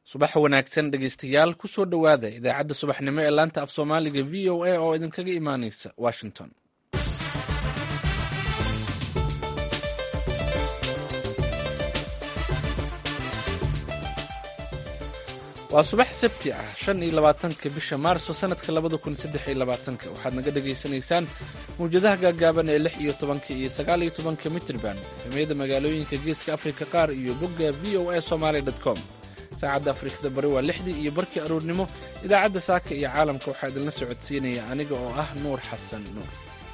subax wanaagsan dhegeystayaal kusoo dhowaada idaacadda subaxnimo ee laanta af soomaaliga v o a oo idinkaga imaaneysa washington waa subax sabti ah shan iyo labaatanka bisha maarso sanadka labada kun saddex iyo labaatanka waxaad naga dhagaysanaysaan mawjadaha gaagaaban ee lix iyo tobanka iyo sagaal iyo tobanka mitrban efemiyada magaalooyinka geeska afrika qaar iyo bogga v o a somaly com saacadda afrikada bari waa lixdii iyo barkii aroornimo idaacadda saaka iyo caalamka waxaa idinla socodsiinaya aniga oo ah nuur xasan nuur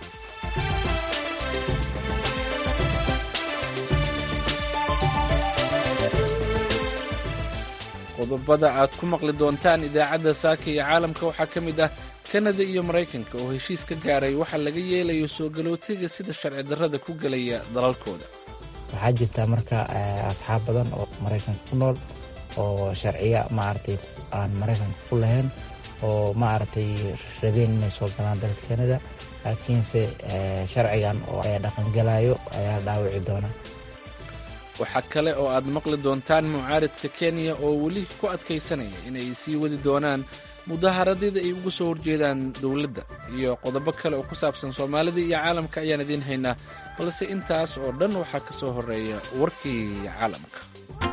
qodobada aad ku maqli doontaan idaacadda saaka iyo caalamka waxaa ka mid ah kanada iyo maraykanka oo heshiis ka gaaray waxaa laga yeelayo soo galootiga sida sharci darrada ku gelaya dalalkooda waxaa jirta marka asxaab badan oo maraykanka ku nool oo sharciya maaragtay aan maraykanka ku lahayn oo maaragtay rabeen inay soo galaan dalka kanada laakiinse sharcigan oo dhaqangalayo ayaa dhaawici doona waxaa kale oo aad maqli doontaan mucaaridka kenya oo weli ku adkaysanaya inay sii wadi doonaan mudaharadyada ay uga soo horjeedaan dowladda iyo qodobo kale oo ku saabsan soomaalida iyo caalamka ayaan idiin haynaa balse intaas oo dhan waxaa ka soo horeeya warkii caalamka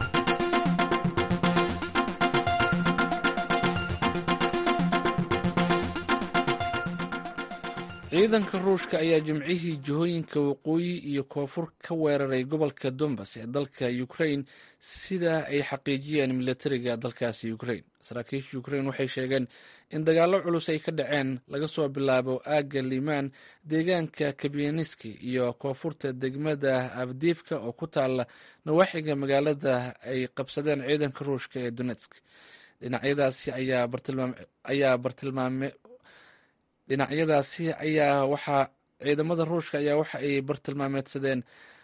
ciidanka ruushka ayaa jimcihii jihooyinka waqooyi iyo koonfur ka weeraray gobolka dombas ee dalka ukrain sida ay xaqiijiyeen milatariga dalkaasi ukrain saraakiisha ukrain waxay sheegeen in dagaallo culus ay ka dhaceen laga soo bilaabo aagga limaan deegaanka kabianiski iyo koonfurta degmada avdiifka oo ku taala nawaaxiga magaalada ay qabsadeen ciidanka ruushka ee donetsk dhinacyadaasi ayaa bartilmaame dhinacyadaasi ayaa waxaa ciidamada ruushka ayaa waxa ay bartilmaameedsadeen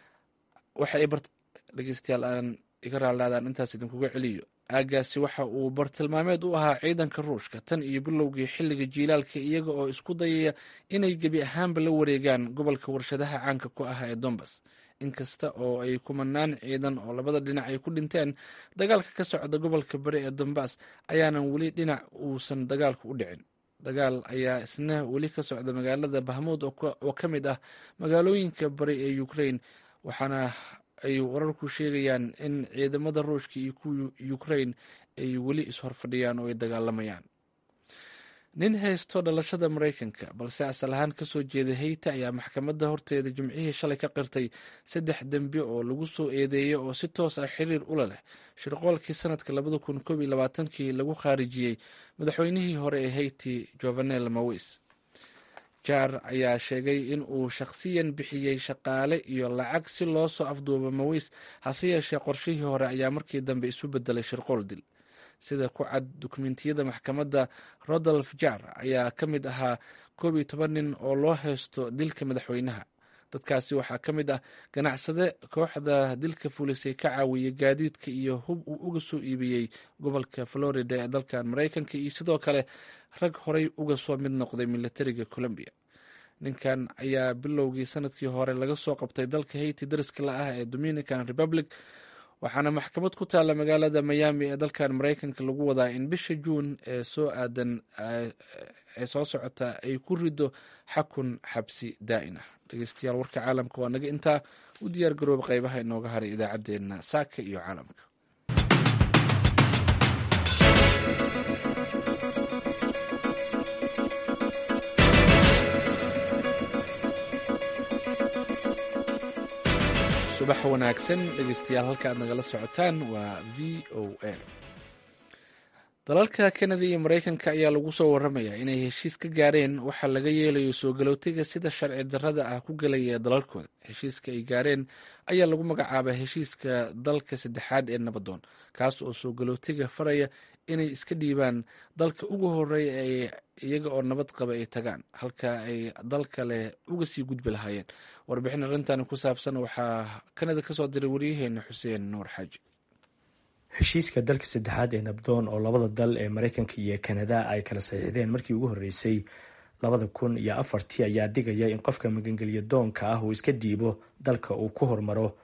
waxa ay dhegeystayaal aan iga raalaadaan intaas idinkuga celiyo aagaasi waxa uu bartilmaameed u ahaa ciidanka ruushka tan iyo bilowgii xilliga jiilaalka iyaga oo isku dayaya inay gebi ahaanba la wareegaan gobolka warshadaha caanka ku ah ee dombas inkasta oo ay kumanaan ciidan oo labada dhinac ay ku dhinteen dagaalka ka socda gobolka bari ee dombas ayaanan weli dhinac uusan dagaalku u dhicin dagaal ayaa isna weli ka socda magaalada bahmuud oo ka mid ah magaalooyinka bari ee ukrain waxaana ay wararku sheegayaan in ciidamada ruushka iyo kuwa ukrain ay weli ishorfadhiyaan oo ay dagaalamayaan nin haysto dhalashada maraykanka balse asal ahaan kasoo jeeda heyta ayaa maxkamadda horteeda jimcihii shalay ka qirtay saddex dembi oo lagu soo eedeeyay oo si toos ah xiriir ula leh shirqoolkii sanadka labada kun koob iyo labaatankii lagu khaarijiyey madaxweynihii hore ee heyti jovenel mawis jaar ayaa sheegay in uu shakhsiyan bixiyey shaqaale iyo lacag si loo soo afduubo mawis hase yeeshee qorshihii hore ayaa markii dambe isu bedelay shirqool dil sida ku cad dukumentiyada maxkamadda rodolf jar ayaa ka mid ahaa koob iyo toban nin oo loo haysto dilka madaxweynaha dadkaasi waxaa ka mid ah ganacsade kooxda dilka fulisay ka caawiyey gaadiidka iyo hub uu uga soo iibiyey gobolka florida ee dalkan maraykanka iyo sidoo kale rag horey uga soo mid noqday militariga colombia ninkan ayaa bilowgii sanadkii hore laga soo qabtay dalka hayti dariska la ah ee dominican republic waxaana maxkamad ku taalla magaalada miami ee dalkan maraykanka lagu wadaa in bisha juun ee soo aadan ee soo socota ay ku rido xakun xabsi daa'in ah dhegeystayaal warka caalamka waa naga intaa u diyaar garooba qeybaha inooga haray idaacaddeenna saaka iyo caalamka subax wanaagsan dhegeystayaal halka aad nagala socotaan waa v o a dalalka kanada iyo maraykanka ayaa lagu soo waramayaa inay heshiis ka gaareen waxaa laga yeelayo soo galootiga sida sharci darrada ah ku gelaya dalalkooda heshiiska ay gaareen ayaa lagu magacaabaa heshiiska dalka saddexaad ee nabadoon kaas oo soo galootiga faraya inay iska dhiibaan dalka ugu horeeya ee iyaga oo nabad qaba ay tagaan halka ay dal kale uga sii gudbi lahaayeen warbixin arrintan ku saabsan waxaa kanada kasoo diray waryaheena xuseen nuur xaaji heshiiska dalka saddexaad ee nabdoon oo labada dal ee maraykanka iyo kanada ay kala saxiixdeen markii ugu horreysay labada kun iyo afartii ayaa dhigaya in qofka magangelya doonka ah uu iska dhiibo dalka uu ku hormaro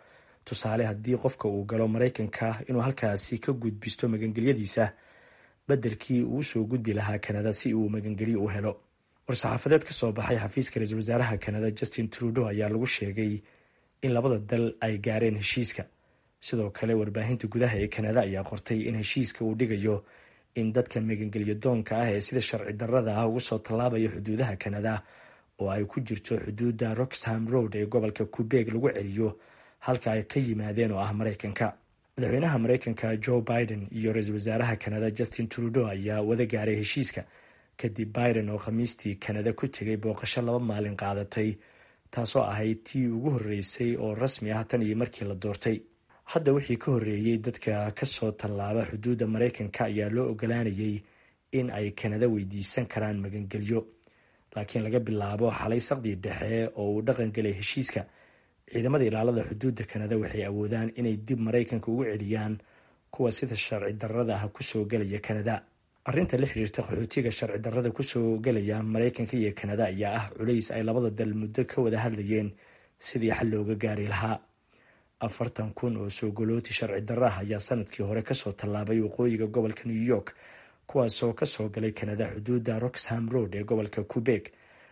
tusaale haddii qofka uu galo maraykanka inuu halkaasi ka gudbisto magangelyadiisa beddelkii uu usoo gudbi lahaa kanada si uu magangelyo u helo war-saxaafadeed ka soo baxay xafiiska ra-iisul wasaaraha kanada justin trudeau ayaa lagu sheegay in labada dal ay gaareen heshiiska sidoo kale warbaahinta gudaha ee kanada ayaa qortay in heshiiska uu dhigayo in dadka magangelyo doonka ah ee sida sharci darrada ah ugu soo tallaabaya xuduudaha kanada oo ay ku jirto xuduudda roxham road ee gobolka qubeeg lagu celiyo halka ay ka yimaadeen oo ah maraykanka madaxweynaha maraykanka joe biden iyo ra-iisul wasaaraha kanada justin trudeau ayaa wada gaaray heshiiska kadib biden oo khamiistii kanada ku tegay booqasho laba maalin qaadatay taasoo ahayd tii ugu horreysay oo rasmi ah tan iyo markii la doortay hadda wixii ka horreeyey dadka kasoo tallaaba xuduudda maraykanka ayaa loo ogolaanayay in ay kanada weydiisan karaan magangelyo laakiin laga bilaabo xalay saqdii dhexe oo uu dhaqan gelay heshiiska ciidamada ilaalada xuduudda kanada waxay awoodaan inay dib maraykanka ugu celiyaan kuwa sida sharci darrada ah kusoo gelaya kanada arrinta la xiriirta qaxootiga sharci darrada kusoo gelaya maraykanka iyo kanada ayaa ah culays ay labada dal muddo ka wada hadlayeen sidii xal looga gaari lahaa afartan kun oo soo golooti sharci darro ah ayaa sanadkii hore kasoo tallaabay waqooyiga gobolka new york kuwaasoo kasoo galay kanada xuduudda roxham road ee gobolka qubeeg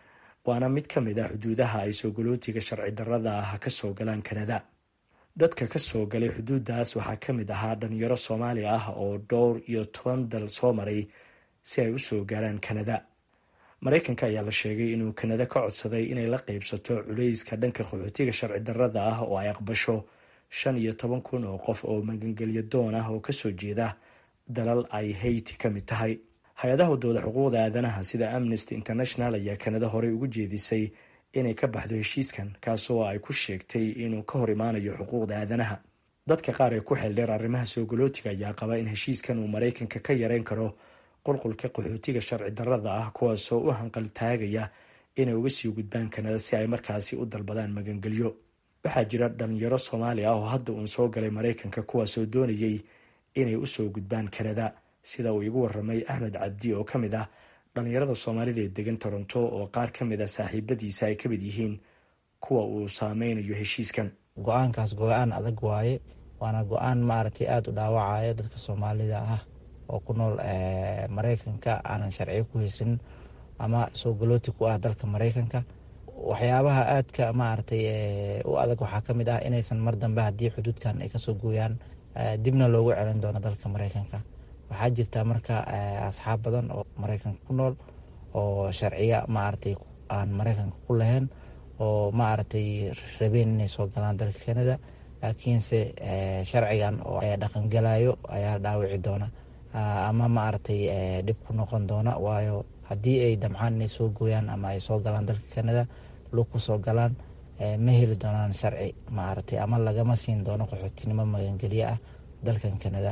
waana mid ka mid ah xuduudaha ay soo galootiga sharci darrada ah kasoo galaan kanada dadka kasoo galay xuduuddaas waxaa ka mid ahaa dhalinyaro soomaali ah oo dhowr iyo toban dal soo maray si ay usoo gaaraan kanada maraykanka ayaa la sheegay inuu kanada ka codsaday inay la qeybsato culayska dhanka qaxootiga sharci darrada ah oo ay aqbasho shan iyo toban kun oo qof oo magangelyo doon ah oo kasoo jeeda dalal ay hayti ka mid tahay hay-adaha wadooda xuquuqda aadanaha sida amnesty international ayaa kanada horey ugu jeedisay inay ka baxdo heshiiskan kaasoo ay ku sheegtay inuu ka hor imaanayo xuquuqda aadanaha dadka qaar ee ku xeeldheer arrimaha soo galootiga ayaa qaba in heshiiskan uu maraykanka ka yareyn karo qulqulka qaxootiga sharci darrada ah kuwaasoo u hanqal taagaya inay uga sii gudbaan kanada si ay markaasi u dalbadaan magangelyo waxaa jira dhalinyaro soomaali ah oo hadda uun soo galay maraykanka kuwaasoo doonayay inay usoo gudbaan kanada sida uu igu waramay axmed cabdi oo ka mid ah dhalinyarada soomaalida ee degan toronto oo qaar ka mid ah saaxiibadiisa ay ka mid yihiin kuwa uu saameynayo heshiiskan go-aankaas go-aan adag waaye waana go-aan maaragtay aada u dhaawacaya dadka soomaalida ah oo ku nool maraykanka aanan sharciyo ku haysanin ama soo galooti ku ah dalka maraykanka waxyaabaha aadka maaragtay u adag waxaa ka mid ah inaysan mar dambe haddii xuduudkan ay kasoo gooyaan dibna loogu celin doono dalka maraykanka waxaa jirta marka asxaab badan oo maraykanka ku nool oo sharciya maaragtay aan maraykanka ku lahayn oo maaragtay rabeen inay soo galaan dalka canada laakiinse sharcigan oo dhaqangelayo ayaa dhaawici doona ama maaragtay dhib ku noqon doona waayo haddii ay damcaan inay soo gooyaan ama ay soo galaan dalka canada lug ku soo galaan ma heli doonaan sharci maaragtay ama lagama siin doono qaxootinimo magangelyo ah dalkan canada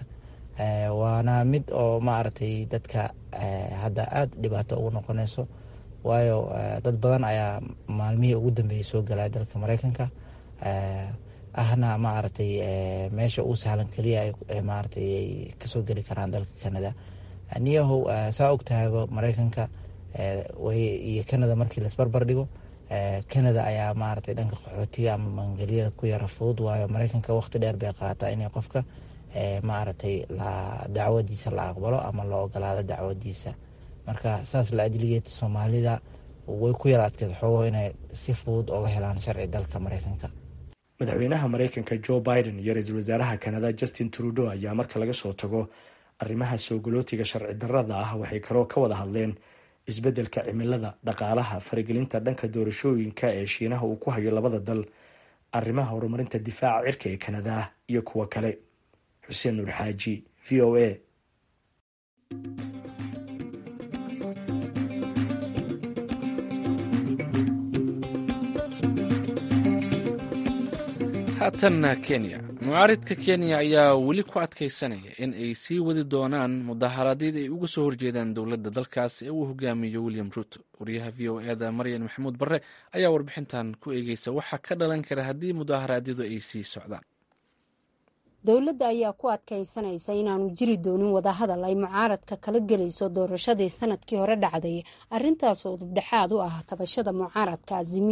waana mid oo maaragtay dadka hadda aada dhibaato ugu noqonayso waayo dad badan ayaa maalmihii ugu dambeeyey soo galaya dalka maraykanka ahna maaragtay meesha uu sahlan keliya maaragtay ay kasoo geli karaan dalka canada niyahow saa ogtahayba maraykanka iyo canada markii laisbarbar dhigo canada ayaa maaragtay dhanka qaxootiga ama magangelyada ku yara fudud waayo maraykanka waqti dheer bay qaataa inay qofka maaragtay dacwadiisa la aqbalo ama la ogolaado dacwadiisa marka saas la ajligeed soomaalida way ku yara adkeed xoogo inay si fudud oga helaan sharci dalka maraykanka madaxweynaha maraykanka joe biden iyo ra-iisul wasaaraha kanada justin trudeau ayaa marka laga soo tago arrimaha soo galootiga sharci darrada ah waxay kaloo ka wada hadleen isbeddelka cimilada dhaqaalaha faragelinta dhanka doorashooyinka ee shiinaha uu ku hayo labada dal arrimaha horumarinta difaaca cirka ee kanada iyo kuwo kale xuseen nuur xaaji v o a haatanna kenya mucaaridka kenya ayaa weli ku adkaysanaya in ay sii wadi doonaan mudaharaadyada ay uga soo horjeedaan dowladda dalkaas ee uu hogaamiyo william ruto wariyaha v o eda maryan maxamuud barre ayaa warbixintan ku eegeysa waxaa ka dhalan kara haddii mudaharaadyadu ay sii socdaan dowladda ayaa ku adkaysanaysa inaanu jiri doonin wadahadal ay mucaaradka kala gelayso doorashadii sanadkii hore dhacday arrintaasoo dubdhexaad u ah tabashada mucaaradka azimiyo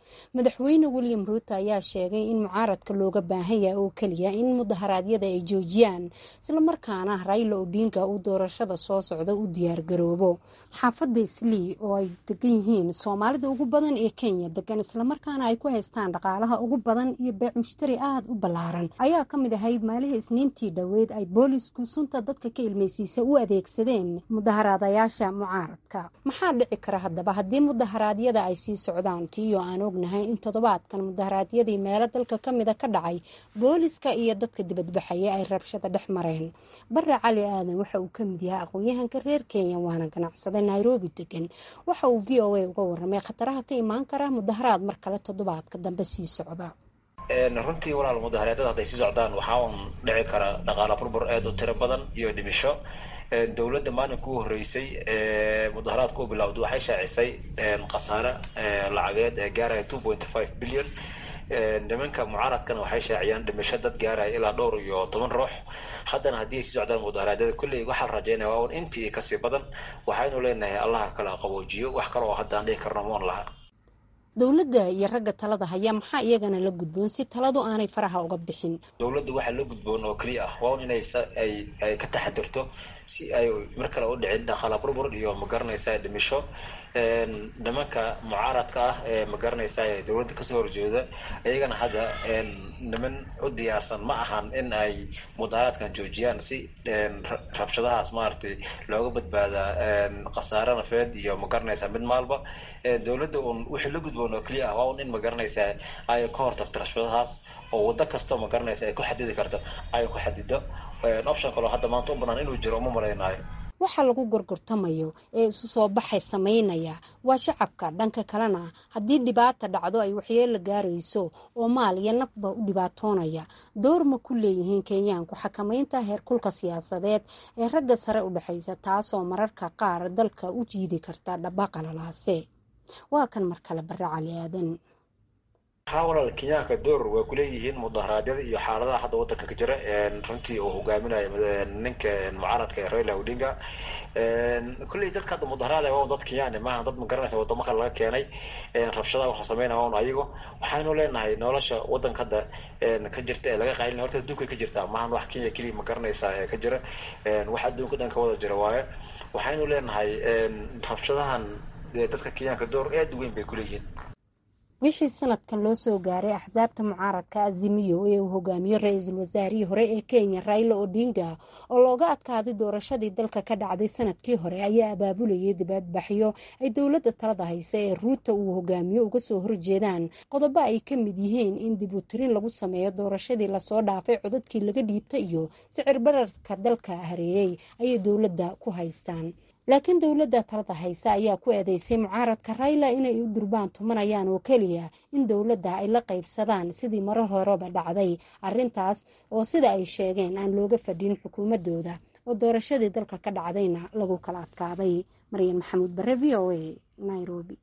madaxweyne william ruuto ayaa sheegay in mucaaradka looga baahan yahay oo keliya in mudaharaadyada ay joojiyaan islamarkaana rayla odinga uu doorashada soo socda u diyaargaroobo xaafadda islii oo ay degan yihiin soomaalida ugu badan ee kenya degan islamarkaana ay ku haystaan dhaqaalaha ugu badan iyo beec mushtari aada u ballaaran ayaa ka mid ahayd maalihii isniintii dhoweed ay boolisku sunta dadka ka ilmaysiisa u adeegsadeen mudaharaadayaasha mucaaradka maxaa dhici kara haddaba haddii mudaharaadyada ay sii socdaan tiiyoo aan ognahay in toddobaadkan mudaharaadyadii meelo dalka ka mida ka dhacay booliska iyo dadka dibadbaxaya ay rabshada dhex mareen bare cali aadan waxa uu ka mid yahay aqoon-yahanka reer kenya waana ganacsada nairobi degan waxa uu v o a uga waramay khataraha ka imaan kara mudaharaad mar kale toddobaadka dambe sii socda runtii walaal mudaharaadyada hadday sii socdaan waxaa uun dhici kara dhaqaala burbur aad u tiro badan iyo dhimisho dowladda maalinka u horreysay mudaharaadka u bilowda waxay shaacisay khasaare lacageed ee gaaraya two point five billion nimanka mucaaradkana waxay shaaciyaan dhimisho dad gaaraya ilaa dhowr iyo toban ruux haddana haddii ay sii socdaan mudaharaadyada kolley waxaa la rajaynaya waa un intii kasii badan waxaynu leenahay allaha kala qaboojiyo wax kale oo haddaan dhihi karno moon laha dowladda iyo ragga talada haya maxaa iyagana la gudboon si taladu aanay faraha uga bixin dowladda waxaa la gudboon oo keliya ah waa un inay ay ay ka taxadirto si ay mar kale u dhicin dhaqaala burbur iyo magaranaysa dhimisho nimanka mucaaradka ah ee magaranaysa ee dowladda kasoo horjeeda iyagana hadda niman u diyaarsan ma ahan in ay mudaharaadkan joojiyaan si rabshadahaas maaragtay looga badbaadaa khasaare nafeed iyo magaranaysa mid maalba dowladda un wixii la gudboon oo keliya ah waa un in magaranaysa ay ka hortagto rabshadahaas oo waddo kasta magaranaysa ay ku xadidi karto ay ku xadido option kaloo hadda maanta u banaan inuu jiro uma malaynayo waxa lagu gorgortamayo ee isu soo baxay samaynaya waa shacabka dhanka kalena haddii dhibaata dhacdo ay waxyeelo gaarayso oo maal iyo nafba u dhibaatoonaya door ma ku leeyihiin kenyaanku xakamaynta heerkulka siyaasadeed ee ragga sare u dhexaysa taasoo mararka qaar dalka u jiidi karta dhabaqalalaase waa kan mar kale bare cali aadan haa walaal kenyaanka door way kuleeyihiin mudaharaadyada iyo xaaladaha hadda wadanka ka jira runtii uu hogaaminayo ninka mucaaradka ee raila odinga kulley dadka hadda mudaharaada waa dad kenyaani maaha dad magaranaysa wadamo kale laga keenay rabshadaha waxa sameynaya waa un ayago waxaynu leenahay nolosha wadanka hadda ka jirta ee laga qaylina horta adduunkay ka jirtaa maahan wax kenya keliya magaranaysa ee ka jira wax adduunka dhan ka wada jira waaye waxaynu leenahay rabshadahan dadka kenyaanka door aad u weyn bay kuleeyihiin wixii sanadkan loo soo gaaray axsaabta mucaaradka azimiyo ee uu hogaamiyo ra-iisul wasaarihii hore ee kenya raila odinga oo looga adkaaday doorashadii dalka ka dhacday sanadkii hore ayaa abaabulayay dibaadbaxyo ay dowladda talada haysa ee ruuta uu hogaamiyo uga soo horjeedaan qodobo ay ka mid yihiin in dib u tirin lagu sameeyo doorashadii lasoo dhaafay codadkii laga dhiibta iyo sicir bararka dalka hareeyey ayay dowladda ku haystaan laakiin dowladda talada haysa ayaa ku eedeysay mucaaradka rayla inay u durbaan tumanayaan oo keliya in dowladda ay la qaybsadaan sidii marar horeba dhacday arrintaas oo sida ay sheegeen aan looga fadhin xukuumadooda oo doorashadii dalka ka dhacdayna lagu kala adkaaday maryan maxamuud bare v o a nairobi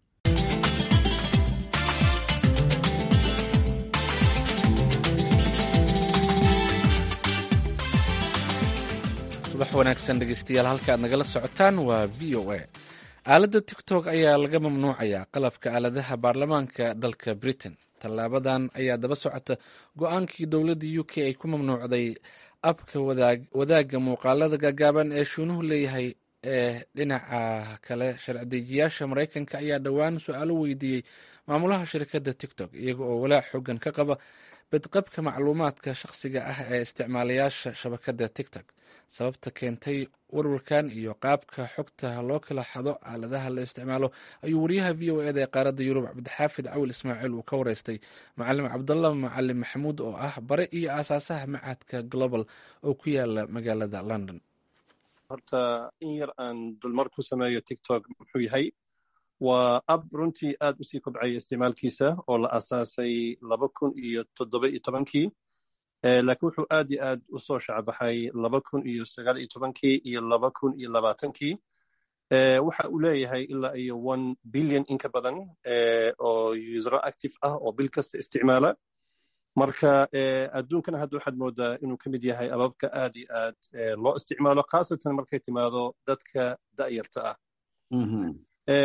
subax wanaagsan dhegeystayaal halka aad nagala socotaan waa v o a aaladda tiktok ayaa laga mamnuucayaa qalabka aaladaha baarlamaanka dalka britain tallaabadan ayaa daba socota go-aankii dowladda u k ay ku mamnuucday abka wadaagga muuqaalada gaagaaban ee shuunuhu leeyahay ee dhinaca kale sharci-dejiyaasha maraykanka ayaa dhowaan su-aalo weydiiyey maamulaha shirkadda tiktok iyaga oo walaac xoogan ka qaba badqabka macluumaadka shakhsiga ah ee isticmaalayaasha shabakadda tiktok sababta keentay warwarkan iyo qaabka xogta loo kala xado aaladaha la isticmaalo ayuu wariyaha v o eda ee qaaradda yurub cabdixaafid cawil ismaaciil uu ka wareystay macalim cabdalla macalin maxamuud oo ah bare iyo aasaasaha macadka global oo ku yaala magaalada london horta in yar aan dulmar ku sameeyo tiktok muxuu yahay waa ab runtii aad usii kobcaya isticmaalkiisa oo la asaasay laba kun iyo toddoba iyo tobankii laakiin wuxuu aad iyo aad u soo shacbaxay laba kun iyo sagaal iyo tobankii iyo laba kun iyo labaatankii waxa uu leeyahay ilaa iyo one billion in ka badan oo usero active ah oo bil kasta isticmaala marka adduunkana hadda waxaad moodaa inuu ka mid yahay ababka aad iyo aad loo isticmaalo khaasatan markay timaado dadka da'yarta ah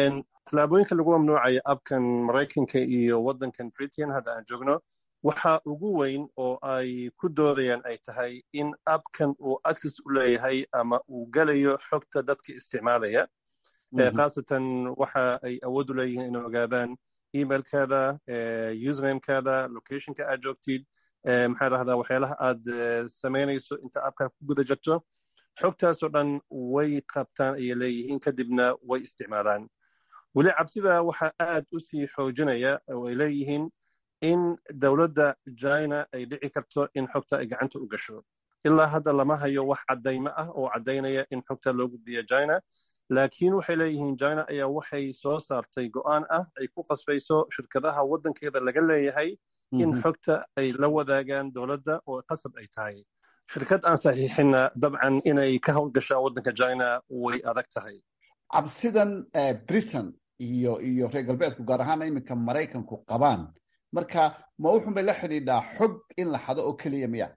tallaabooyinka lagu mamnuucaya abkan maraykanka iyo waddankan britain hadda aan joogno waxa ugu weyn oo ay ku doodayaan ay tahay in abkan uu access u leeyahay ama uu gelayo xogta dadka isticmaalaya khaasatan waxa ay awood u leeyihiin inay ogaadaan emailkaada usernamekaada locationka aad joogtid maxaa dhahdaa waxyaalaha aad samaynayso inta abkaa ku guda jirto xogtaasoo dhan way qabtaan ayay leeyihiin kadibna way isticmaalaan weli cabsida waxaa aad u sii xoojinaya oo ay leeyihiin in dowladda china ay dhici karto in xogta ay gacanta u gasho ilaa hadda lama hayo wax caddaymo ah oo caddaynaya in xogta loo gudbiyo china laakiin waxay leeyihiin china ayaa waxay soo saartay go'aan ah ay ku qasbayso shirkadaha waddankeeda laga leeyahay in xogta ay la wadaagaan dowladda oo qasab ay tahay shirkad aan saxiixinna dabcan inay ka howlgashaa waddanka china way adag tahay cabsidan britain iyo iyo reer galbeedku gaar ahaana iminka maraykanku qabaan marka ma wuxun bay la xidhiidhaa xog in la xado oo keliya miya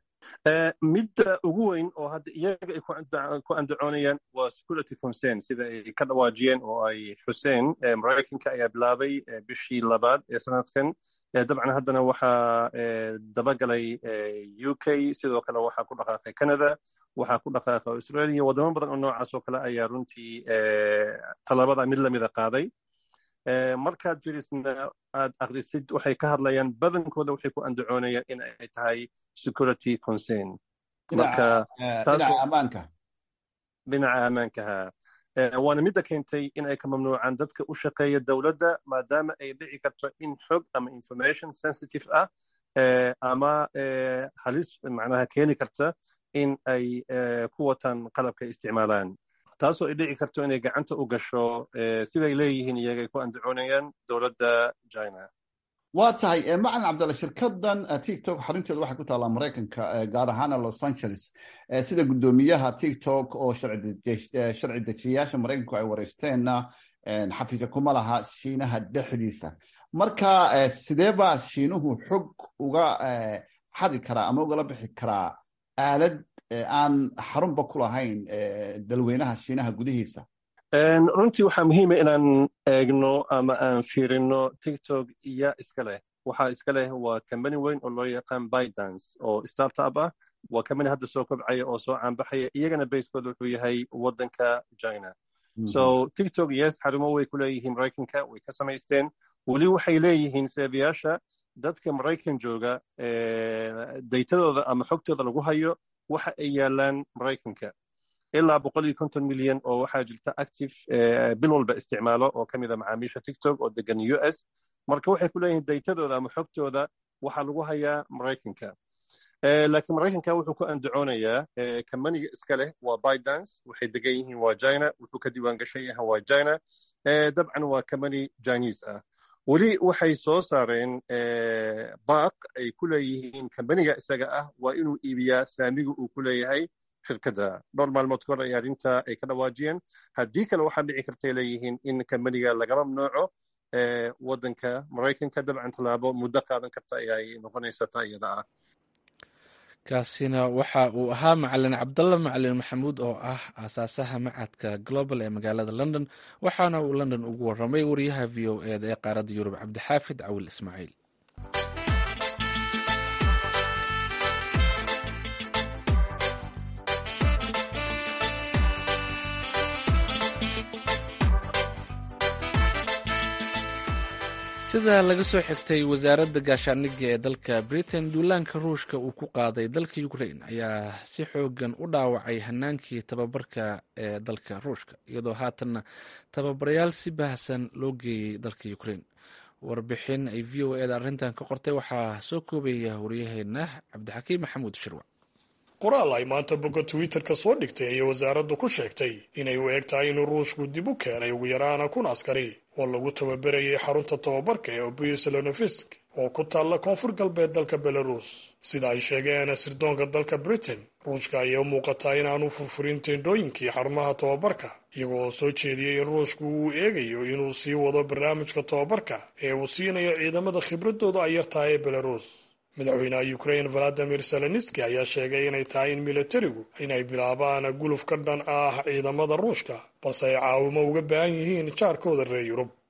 midda ugu weyn oo hadda iyaga ay ku andacoonayaan waa security concern sida ay ka dhawaajiyeen oo ay xuseen maraykanka ayaa bilaabay bishii labaad ee sanadkan dabcan haddana waxaa dabagalay u k sidoo kale waxaa ku dhaqaaqay canada waxaa ku dhaqaaqa australia wadamo badan oo noocaas oo kale ayaa runtii talabada mid lamida qaaday markaad firisna aad akrisid waxay ka hadlayaan badankooda waxay ku andacoonayaan in ay tahay security concern marka dhinaca ammaanka dhinaca ammaankaha waana midda keentay in ay ka mamnuucaan dadka u shaqeeya dowladda maadaama ay dhici karto in xog ama information sensitive ah ama halis macnaha keeni karta in ay ku wataan qalabka isticmaalaan taasoo ay dhici karto inay gacanta u gasho siday leeyihiin iyaga ay ku andacoonayaan dowladda china waa tahay macalin cabdalla shirkadan tiktok xarunteedu waxay ku taallaa maraykanka gaar ahaana los angeles sida guddoomiyaha tiktok oo sharci dejiyayaasha maraykanku ay wareysteenna xafiisya kuma laha shiinaha dhexdiisa marka sidee baa shiinuhu xog uga xadi karaa ama ugala bixi karaa aalad aan xarunba ku lahayn dalweynaha shiinaha gudihiisa runtii waxaa muhiima inaan eegno ama aan fiirino tiktok iya iska leh waxaa iska leh waa combany weyn oo loo yaqaan bidance oo startup ah waa combany hadda soo kobcaya oo soo caanbaxaya iyagana basekooda wuxuu yahay waddanka china so tiktok yes xarumo way ku leeyihiin maraykanka way ka samaysteen weli waxay leeyihiin seebayaasha dadka maraykan jooga daytadooda ama xogtooda lagu hayo waxa ay yaalaan maraykanka ilaa boqol iyo konton milyan oo waxaa jirta active bil walba isticmaalo oo ka mid a macaamiisha tiktok oo degan u s marka waxay ku leeyihiin daytadooda ama xogtooda waxaa lagu hayaa maraykanka laakiin maraykanka wuxuu ku andacoonayaa kambaniga iska leh waa bidance waxay degan yihiin waa china wuxuu ka diiwaan gashan yahay waa china dabcan waa kambani chinese ah weli waxay soo saareen baaq ay ku leeyihiin kambaniga isaga ah waa inuu iibiyaa saamiga uu ku leeyahay shirkadda dhowr maalmood ka hor ay arrinta ay ka dhawaajiyeen haddii kale waxaa dhici kartay leeyihiin in kambaniga laga mamnuuco waddanka maraykanka dabcan tallaabo muddo qaadan karta ayay noqonaysa taa iyada ah kaasina waxa uu ahaa macalin cabdalla macalin maxamuud oo ah aasaasaha macadka global ee magaalada london waxaana uu london ugu waramay wariyaha v o eda ee qaaradda yurub cabdixaafid cawil ismaaciil sida laga soo xigtay wasaaradda gaashaaniga ee dalka britain duulaanka ruushka uu ku qaaday dalka ukrain ayaa si xoogan u dhaawacay hanaankii tababarka ee dalka ruushka iyadoo haatanna tababarayaal si baahsan loo geeyey dalka ukrain warbixin ay v o eda arrintan ka qortay waxaa soo koobaya waryaheena cabdixakiim maxamuud shirwac qoraal ay maanta bogga twitter-ka soo dhigtay ayay wasaaraddu ku sheegtay inay u eg tahay inuu ruushku dib u keenay ugu yaraana kun askari oo lagu tababarayay xarunta tababarka ee obuselonofisk oo ku taalla koonfur galbeed dalka belarus sida ay sheegeen sirdoonka dalka britain ruushka ayay u muuqataa inaanu furfurin teendhooyinkii xarumaha tababarka iyagoo soo jeediyey in ruushku uu eegayo inuu sii wado barnaamijka tababarka ee uu siinayo ciidamada khibradooda ay yartahay ee belarus madaxweynaha ukrain valadimir zelenski ayaa sheegay inay tahay in militarigu inay bilaabaan guluf ka dhan ah ciidamada ruushka balse ay caawimo uga baahan yihiin jaarkooda reer yurub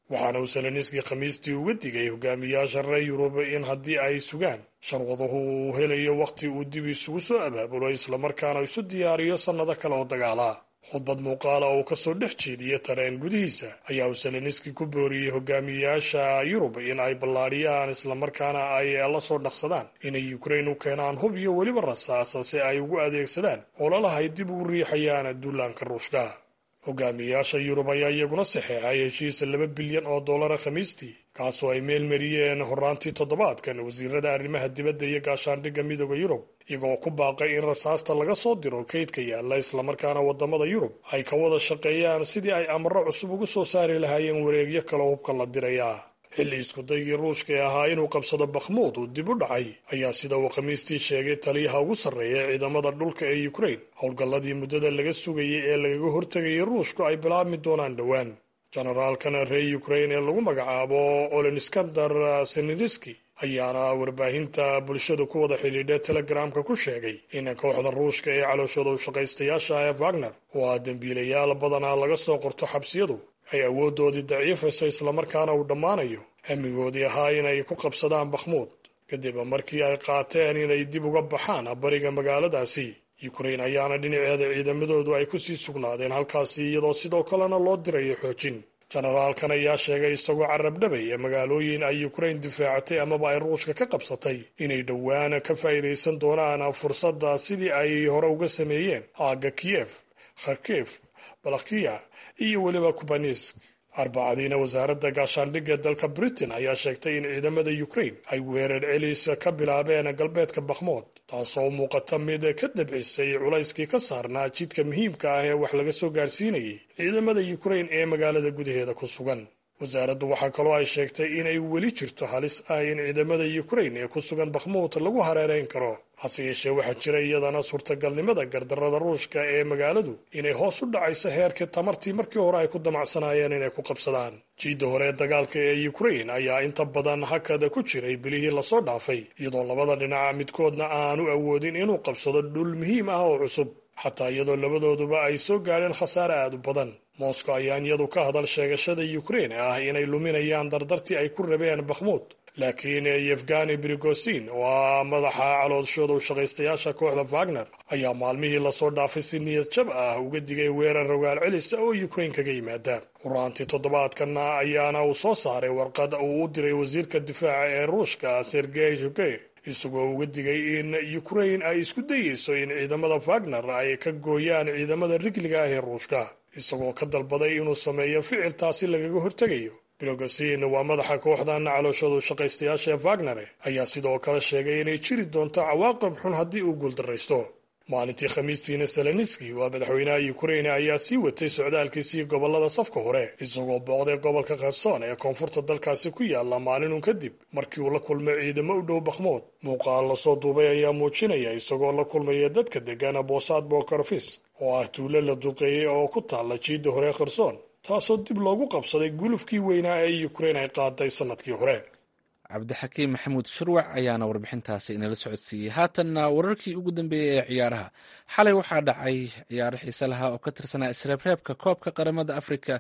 waxaana uu seleniski khamiistii uga digay hogaamiyaasha reer yurub in haddii ay sugaan sharwaduhu uu helayo wakhti uu dib isugu soo abaabulo islamarkaana isu diyaariyo sannado kale oo dagaala khudbad muuqaala oo uu kasoo dhex jeediya tareen gudihiisa ayaa uu seleniski ku booriyey hogaamiyaasha yurub in ay ballaadhiyaan islamarkaana ay la soo dhaqsadaan inay ukrain u keenaan hub iyo weliba rasaasa si ay ugu adeegsadaan ololahay dib ugu riixayaan duulaanka ruushka hogaamiyaasha yurub ayaa iyaguna saxeexay heshiisa laba bilyan oo dollara khamiistii kaasoo ay meel mariyeen horaantii toddobaadkan wasiirada arrimaha dibadda iyo gaashaandhigga midooda yurub iyagoo ku baaqay in rasaasta laga soo diro kaydka yaalla islamarkaana waddamada yurub ay ka wada shaqeeyaan sidii ay amaro cusub ugu soo saari lahaayeen wareegyo kale hubka la diraya xilli iskudaygii ruushka ee ahaa inuu qabsado bakhmuud uu dib u dhacay ayaa sida uu khamiistii sheegay taliyaha ugu sarreeya ciidamada dhulka ee ukrain howlgalladii muddada laga sugayay ee lagaga hortegayay ruushku ay bilaabmi doonaan dhowaan jenaraalkan reer ukrain ee lagu magacaabo oleniskandar senediski ayaana warbaahinta bulshadu ku wada xidhiidha telegramka ku sheegay in kooxda ruushka ee calooshooda u shaqaystayaasha ee wagner oo ah dembiilayaal badanaa laga soo qorto xabsiyadu ay awooddoodii daciifayso islamarkaana uu dhammaanayo hamigoodii ahaa inay ku qabsadaan bakhmuud kadib markii ay qaateen inay dib uga baxaan bariga magaaladaasi ukrain ayaana dhinaceeda ciidamadoodu ay kusii sugnaadeen halkaasi iyadoo sidoo kalena loo dirayo xoojin jenaraalkan ayaa sheegay isagoo carabdhabay ee magaalooyin ay ukrain difaacatay amaba ay ruushka ka qabsatay inay dhowaan ka faa'iidaysan doonaan fursadda sidii ay hore uga sameeyeen aagga kiyef kharkif balakhiya iyo weliba kubanisk arbacadiina wasaaradda gaashaandhigga dalka britain ayaa sheegtay in ciidamada ukrain ay weerar celis ka bilaabeen galbeedka bakhmood taasoo u muuqata mid ka dabcisay culayskii ka saarnaa jidka muhiimka ah ee wax laga soo gaarsiinayay ciidamada ukrain ee magaalada gudaheeda ku sugan wasaaraddu waxaa kaloo ay sheegtay inay weli jirto halis ah in ciidamada ukrain ee ku sugan bakhmuud lagu hareerayn karo hase yeeshee waxaa jira iyadana suurtagalnimada gardarrada ruushka ee magaaladu inay hoos u dhacayso heerkii tamartii markii hore ay ku damacsanaayeen inay ku qabsadaan jiidda hore ee dagaalka ee ukrain ayaa inta badan hakada ku jiray bilihii lasoo dhaafay iyadoo labada dhinaca midkoodna aanu awoodin inuu qabsado dhul muhiim ah oo cusub xataa iyadoo labadooduba ay soo gaadheen khasaare aad u badan moscow ayaan iyadu ka hadal sheegashada ukrain ah inay luminayaan dardartii ay ku rabeen bakhmuud laakiin yefgani brigosin oo ah madaxa calooshooda u shaqaystayaasha kooxda wagner ayaa maalmihii lasoo dhaafay si niyad jab ah uga digay weerar rogaal celisa oo ukrain kaga yimaada horaantii toddobaadkana ayaana uu soo saaray warqad uu u diray wasiirka difaaca ee ruushka sergey shoge isagoo uga digay in ukrain ay isku dayeyso in ciidamada wagner ay ka gooyaan ciidamada rigliga ah ee ruushka isagoo ka dalbaday inuu sameeyo ficil taasi lagaga hortegayo brogosin waa madaxa kooxdan calooshoodu shaqaystayaasha ee wagnere ayaa sidoo kale sheegay inay jiri doonto cawaaqib xun haddii uu guuldarraysto maalintii khamiistiina seleniski waa madaxweynaha ukrain ayaa sii watay socdaalkiisii gobolada safka hore isagoo booqday gobolka kherson ee koonfurta dalkaasi ku yaala maalinun kadib markii uu la kulmay ciidamo u dhow bakhmood muuqaal lasoo duubay ayaa muujinaya isagoo la kulmaya dadka deggana bosaad bokorfis oo ah tuulo la duqeeyey oo ku taalla jiidda hore kherson taasoo dib loogu qabsaday gulufkii weynaa ee ukrain ay qaaday sannadkii hore cabdixakiim maxamuud shirwac ayaana warbixintaasi inala socodsiiyey haatanna wararkii ugu dambeeyey ee ciyaaraha xalay waxaa dhacay ciyaaro xiise lahaa oo ka tirsanaa isreebreebka koobka qaramada afrika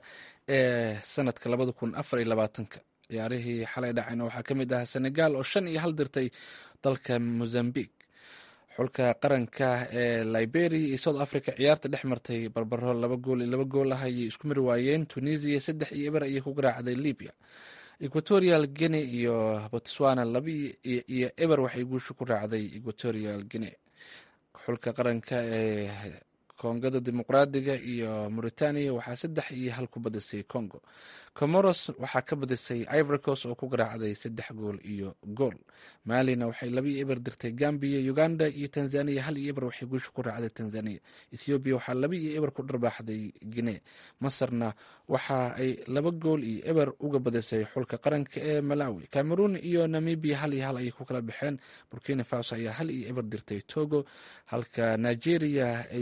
ee sanadka labada kun afar iyo labaatanka ciyaarihii xalay dhacayna waxaa ka mid ahaa senegal oo shan iyo hal dirtay dalka mozambique xulka qaranka ee liberia iyo south africa ciyaarta dhex martay barbaro laba gool iyo laba gool ah ayay isku mari waayeen tunisia saddex iyo eber ayay ku garaacday libya equatorial guinea iyo botswana laba iyo eber waxay guusha ku raacday equatorial guinea xulka qaranka ee kongada dimuqraadiga iyo mauritania waxaa saddex iyo hal ku badisay congo comoros waxaa ka badisay ivoricos oo ku garaacday saddex gool iyo gool malina waxay laba iyo eber dirtay gambia uganda iyo tanzania hal iyo eber waxay guusha ku raacday tanzania ethoobiya waxaa laba iyo eber ku dharbaaxday guinea masarna waxa ay laba gool iyo eber uga badisay xulka qaranka ee malawi cameroon iyo namibia hal iyo hal ayay ku kala baxeen burkina faso ayaa hal iyo eber dirtay togo halka nigeria ay ku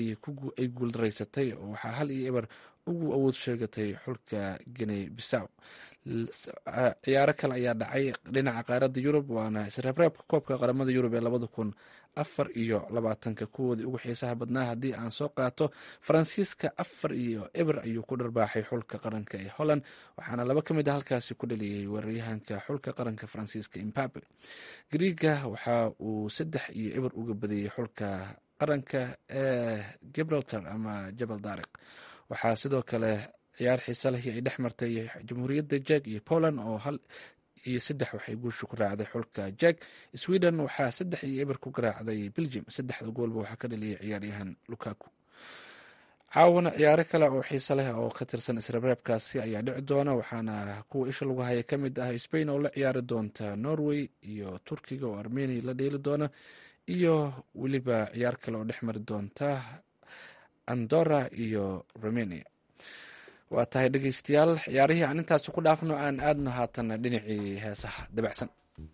ay guuldaraysatay oo waxaa hal iyo eber ugu awood sheegatay xulka guiney bisaw ciyaaro kale ayaa dhacay dhinaca qaaradda yurub waana isreebreebka koobka qaramada yurub ee labada kun afar iyo labaatanka kuwoodii ugu xiisaha badnaa haddii aan soo qaato faransiiska afar iyo eber ayuu ku dharbaaxay xulka qaranka ee holland waxaana laba ka mid a halkaasi ku dhaliyey weeraryahanka xulka qaranka faransiiska imbabe griiga waxa uu saddex iyo eber uga badiyey xulka qaranka ee gibraltar ama jabal daariq waxaa sidoo kale ciyaar xiise leh ay dhex martay jamhuuriyadda jeg iyo poland oo hal iyo saddex waxay guusha ku raacday xulka jeg sweden waxaa saddex iyo eber ku garaacday belgium saddexda goolba waxaa ka dhaliyay ciyaaryahan lukaku caawana ciyaaro kale oo xiise leh oo ka tirsan isreebreebkaasi ayaa dhici doona waxaana kuwa isha lagu haya ka mid ah spain oo la ciyaari doonta norway iyo turkiga oo armenia la dheeli doona iyo weliba ciyaar kale oo dhex mari doonta andora iyo romania waa tahay dhegeystayaal ciyaarihii aan intaasi ku dhaafno aan aadno haatan dhinacii heesaha dabacsan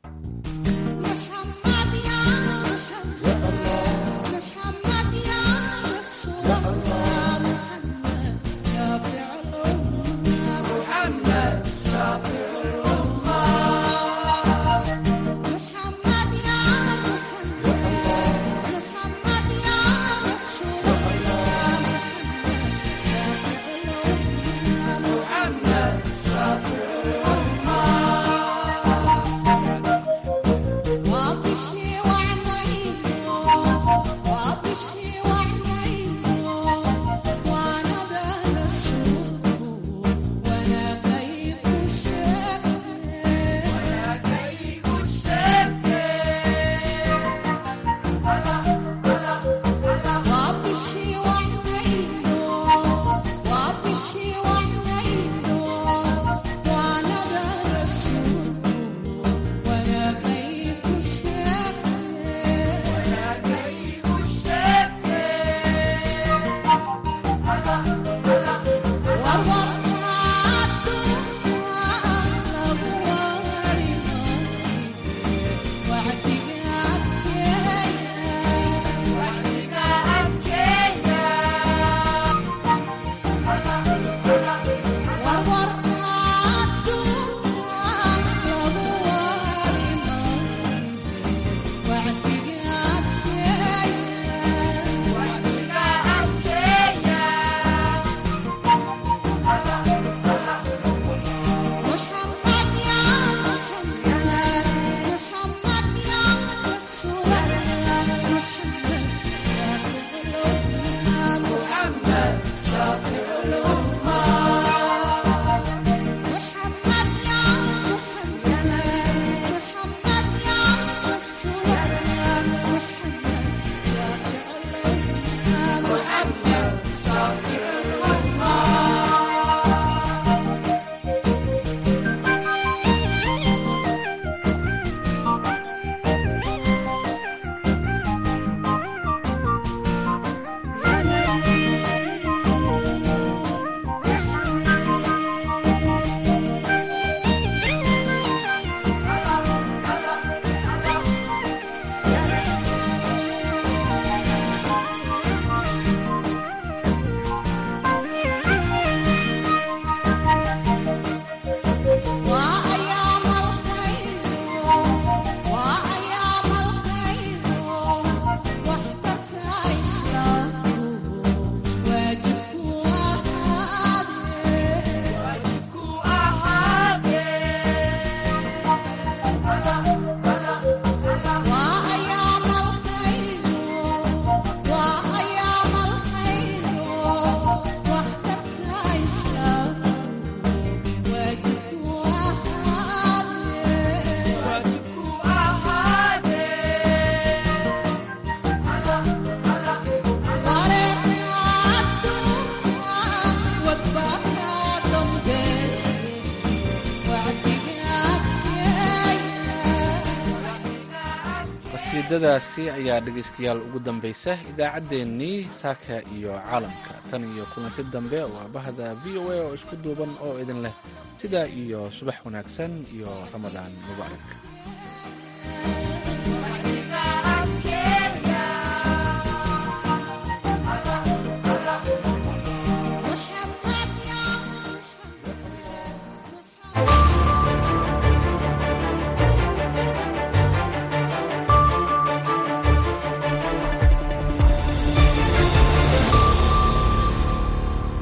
qasiidadaasi ayaa dhegaystayaal ugu dambaysa idaacaddeenii saaka iyo caalamka tan iyo kulanti dambe waa bahda v o a oo isku duuban oo idin leh sidaa iyo subax wanaagsan iyo ramadaan mubaarak